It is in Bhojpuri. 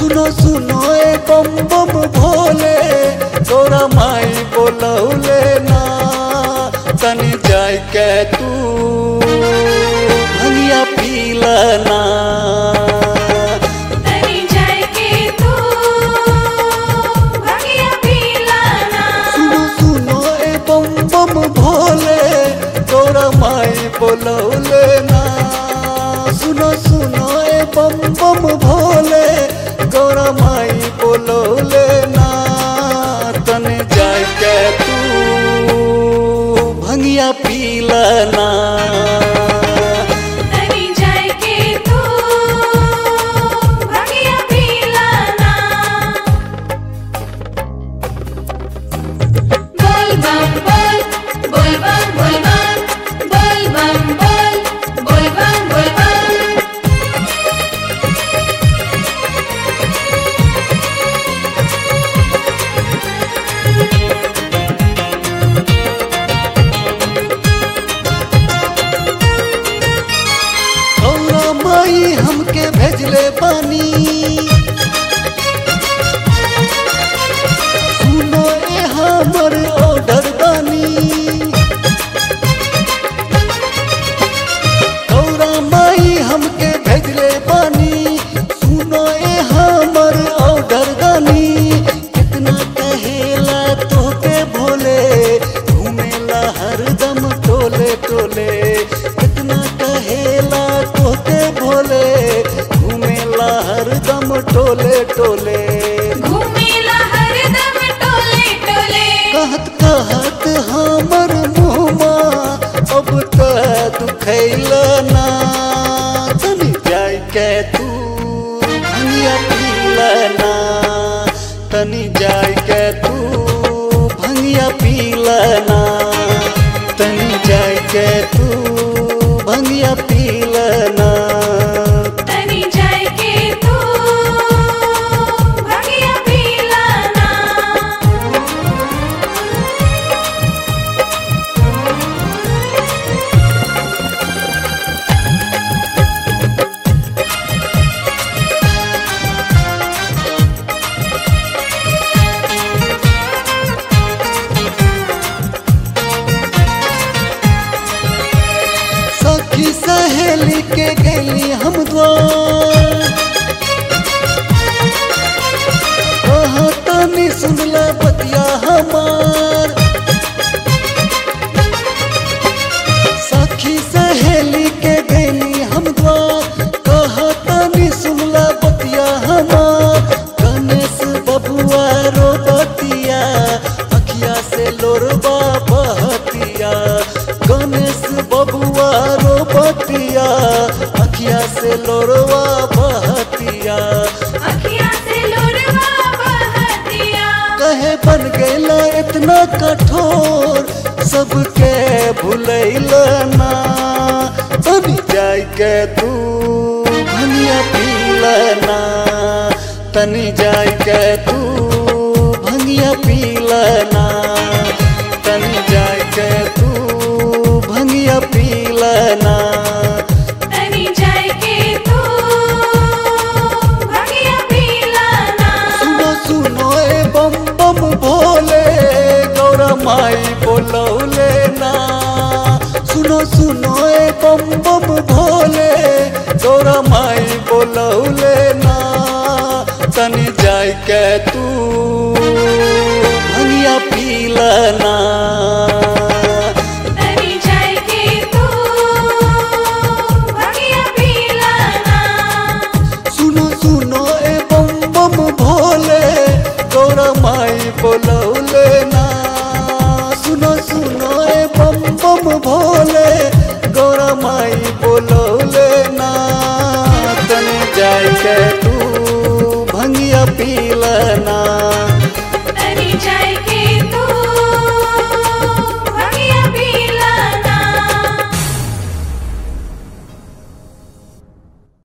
सुनो सुनो ए बम बम भोले तोरा माई बोलौले ना तनी जाय के तू भंगिया पीला ना तनी जाय के तू भंगिया पीलाना सुनो सुनो ए बम बम भोले तोरा माई बोलौले ना सुनो सुनो ए बम बम भोले तोरा माई बोलौले ना तने जाय के तू भंगिया पीला ना तनी जाय के तू भंगिया पीलाना बोल बम बोल बोल बम बोल बम बोल बम बोल बोल बम बोल बम औरा माई हमके भेजले पानी सुनो ए हमर ऑर्डर बानी औरा माई हमके भेजले पानी सुनो ए हमर ऑर्डर बानी कितना कहेला तोके भोले घूमेला हरदम टोले टोले कितना कहेला तोके भोले घूमेला हरदम टोले टोले घूमेला हरदम टोले टोले कहत कहत हमर मुहमा अब त दुखैल ना तनी जाय के तू भंगिया पीला ना तनी जाय के तू भंगिया पीला ना तनी जाय के तू भंगिया पीला ना तनी जाय के तू भंगिया पीलाना सखी सहेली के गेली हम द्वार कहा तनी सुनला बतिया हमार सखी सहेली के गेली हम द्वार कहा तनी सुनला बतिया हमार गणेश बबुआ रो बतिया अखिया से लोरबा बहतिया गणेश बबुआ रो बतिया अखिया से लोरवा बहतिया अखियाँ से लोरवा बहतिया कहे बन गैला इतना कठोर सबके भूलैल ना तनी जाय के तू भनिया पीला ना तनी जाय के तू भनिया पीला ना तनी जाय के तू भनिया पीला ना तनी जाय के तू भंगिया पीलाना सुनो सुनो ए बम बम भोले गौरा माई बोलौले ना सुनो सुनो ए बम बम भोले गौरा माई बोलौले ना तनी जाय के तू भंगिया पीला ना तनी जाय के तू भंगिया पीलाना सुनो सुनो ए बम बम भोले गौरा माई बोलौले ना सुनो सुनो ए बम बम भोले